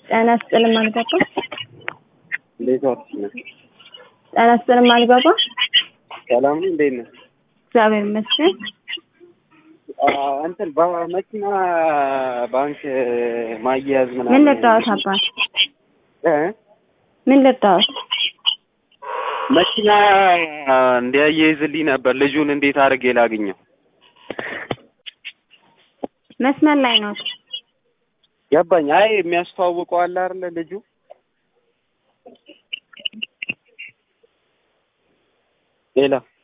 ጤና ይስጥልኝ አልገባ እንዴት ዋልሽ? ጤና ይስጥልኝ አልገባ ሰላም ነው? እንዴት ነህ? እግዚአብሔር ይመስገን። እንትን በመኪና ባንክ ማያያዝ ምናምን ምን ልርዳዎት አባት? እ ምን ልርዳዎት? መኪና እንዲያያይዝልኝ ነበር። ልጁን እንዴት አድርጌ ላግኘው? መስመር ላይ ነው። ገባኝ። አይ የሚያስተዋውቀው አለ አይደለ ልጁ ሌላ